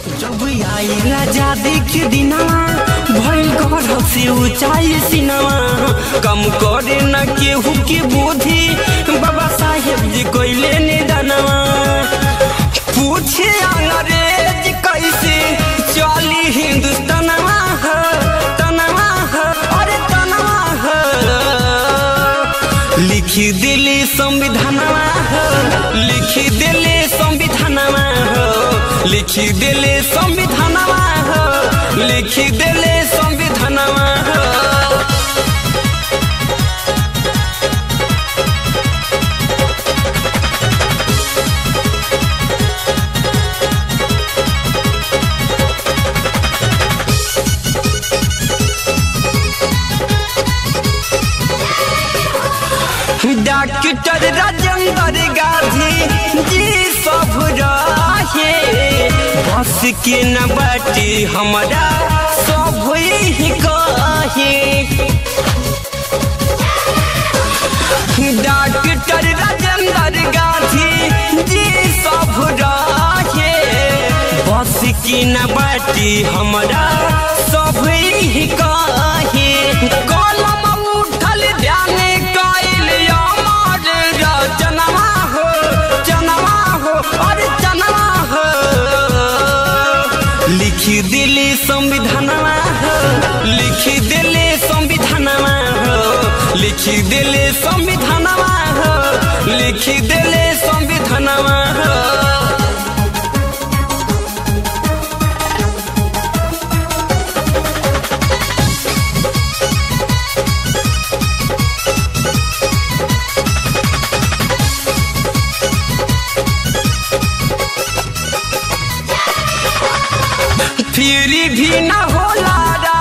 जब आई राजा देख दिनवा भइल घर से ऊंचाई सिनवा कम करे न केहू के बुद्धि बाबा साहेब जी कोइले ने दनवा पूछे अंग्रेज कैसे चली हिंदुस्तानवा ह, तनवा ह, अरे तनवा ह। लिखी दिली संविधानवा हो लिखी दिली संविधानवा हो लिखी दिली संविधानवा हो लिखी दिली संविधानवा हो डॉक्टर राजेंद्र गांधी जी सब रहे बस के न बाटी हमारा सब ही कहे डॉक्टर राजेंद्र गांधी जी सब रहे बस की न बाटी हमारा सब ही कहे कलम उठल ध्यान कैल अमर रचनवा हो जनवा हो अरे जनवा हो लिखी दिली संविधानवा हो लिखी दिली संविधानवा हो लिखी दिली संविधानवा हो लिखी दिली संविधानवा हो फिर भी न होला